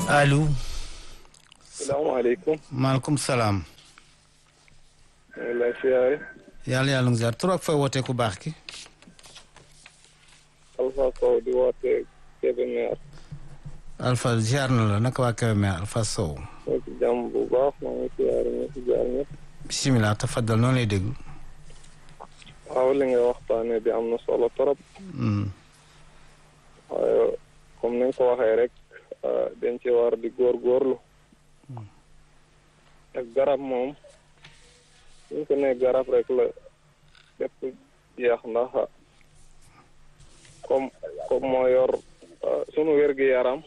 allo. salaamaaleykum. maaleykum salaam. maa ngi lay siyaare. yàlla yàlla nga ziar tur ak fooy wootee ku baax ki. Alpha Sow di woote Kébémer. Alpha ziar na la naka waa Kébémer Alpha Sow. maa ci jàmm bu baax maa ngi siyaare ñu si jaar ñëpp. bisimilah tafaddal noonu lay déglu. waaw li nga waxtaanee bi am na solo trop. waaye comme ni nga ko waxee rek dañ ci war di góorgóorlu. ak garab moom. suñ ko nee garab rek la lépp jeex ndax comme comme moo yor sunu wér-gi-yaram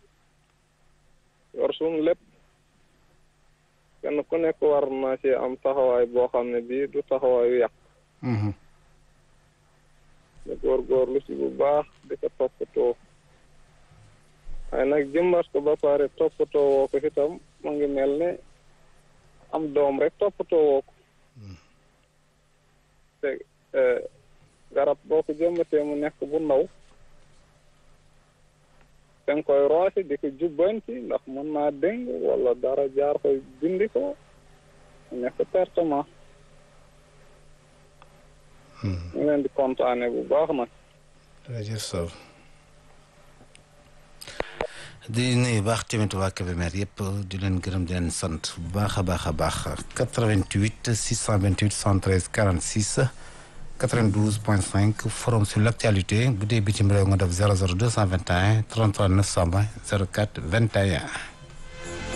yor sunu lépp kenn ku nekk war na ci am taxawaay boo xam ne bii du taxawaayu yàq ñu góorgóorlu ci bu baax di ko toppatoo waaye nag jëmbat ko ba pare toppatoo woo ko itam mu ngi mel ne am doom rek toppatoo woo ko te garab boo ko jëmbatee mu nekk bu ndaw da nga koy roose di ko jubbanti ndax mën naa déng wala dara jaar koy dindi ko mu nekk pertement ñu leen di kontaane bu baax nag jërëjëf Sow di nuyu baax tamit waa Kébémer yëpp di leen gërëm di leen sant bu baax a baax a baax 88 628 113 46 92 point 5 forum sur l' actualité bu dee bitim réew nga def 00 221 33 920 04 21